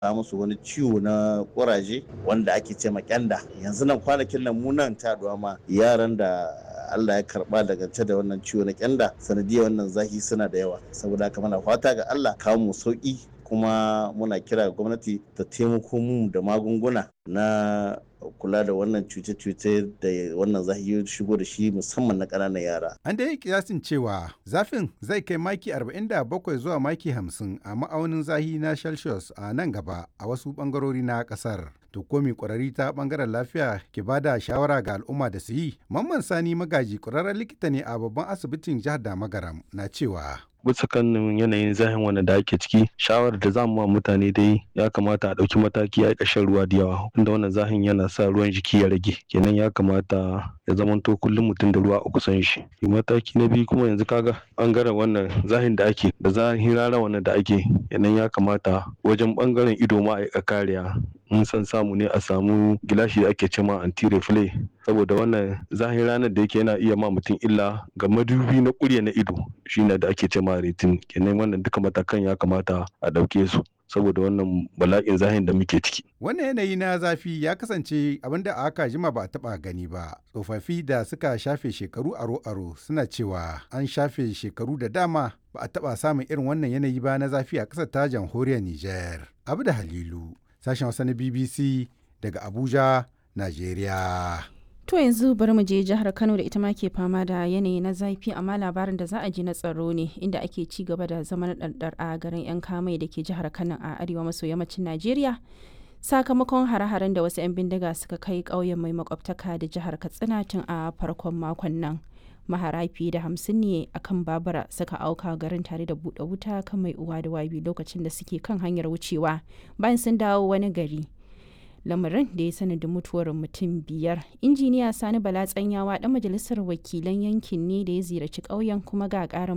a musu wani ciwo na kuraje wanda ake ce kyanda yanzu nan kwanakin nan mu nan ta ma yaran da Allah ya karba daga da wannan ciwo na kyanda sanadiyar wannan zahi suna da yawa saboda haka muna fata ga Allah kawo mu sauki kuma muna kira ga gwamnati ta taimako mu da magunguna na kula da wannan cuce-cuce da wannan zahi shigo da shi musamman na ƙananan yara. An da yi kiyasin cewa zafin zai kai maki 47 zuwa maki 50 a ma'aunin zahi na Celsius a nan gaba a wasu ɓangarori na ƙasar. To komi ƙwararri ta ɓangaren lafiya ke ba da shawara ga al'umma da su yi. Mamman Sani Magaji ƙwararren likita ne a babban asibitin jihar Damagaram na cewa. bisa kan yanayin zahin wanda da ake ciki shawarar da za mu wa mutane dai ya kamata a ɗauki mataki a shan ruwa da yawa inda wannan zahin yana sa ruwan jiki ya rage kenan ya kamata ya zamanto kullum mutum da ruwa a kusan shi mataki na biyu kuma yanzu kaga bangaren wannan zahin da ake da zahin rana wannan da ake kenan ya kamata wajen bangaren ido ma a kariya in san samu ne a samu gilashi da ake cema anti reflay saboda wannan zahin ranar da yake yana iya ma mutum illa ga madubi na kurya na ido shine da ake cema retin kenan wannan duka matakan ya kamata a ɗauke su saboda wannan bala'in zahin da muke ciki. Wannan yanayi na zafi ya kasance abinda a aka jima ba a taba gani ba. Tsofaffi da suka shafe shekaru aro-aro suna cewa an shafe shekaru da dama ba a taba samun irin wannan yanayi ba na zafi a ƙasar ta jamhuriyar Nijar. Abu da Halilu, sashen Hausa na BBC daga Abuja, Najeriya. To yanzu bari mu je jihar Kano da ita ma ke fama da yanayi na zafi amma labarin da za a ji na tsaro ne inda ake ci gaba da zaman ɗarɗar a garin 'yan kamai da ke jihar Kano a arewa maso yammacin Najeriya. Sakamakon hare-haren da wasu 'yan bindiga suka kai ƙauyen mai makwabtaka da jihar Katsina tun a farkon makon nan. Mahara fiye da hamsin ne a kan babura suka auka garin tare da buɗe wuta kan mai uwa da wabi lokacin da suke kan hanyar wucewa bayan sun dawo wani gari. lamarin da ya sanadin mutuwar mutum biyar injiniya sani bala tsanyawa dan majalisar wakilan yankin ne da ya ziyarci ƙauyen kuma ga ƙarin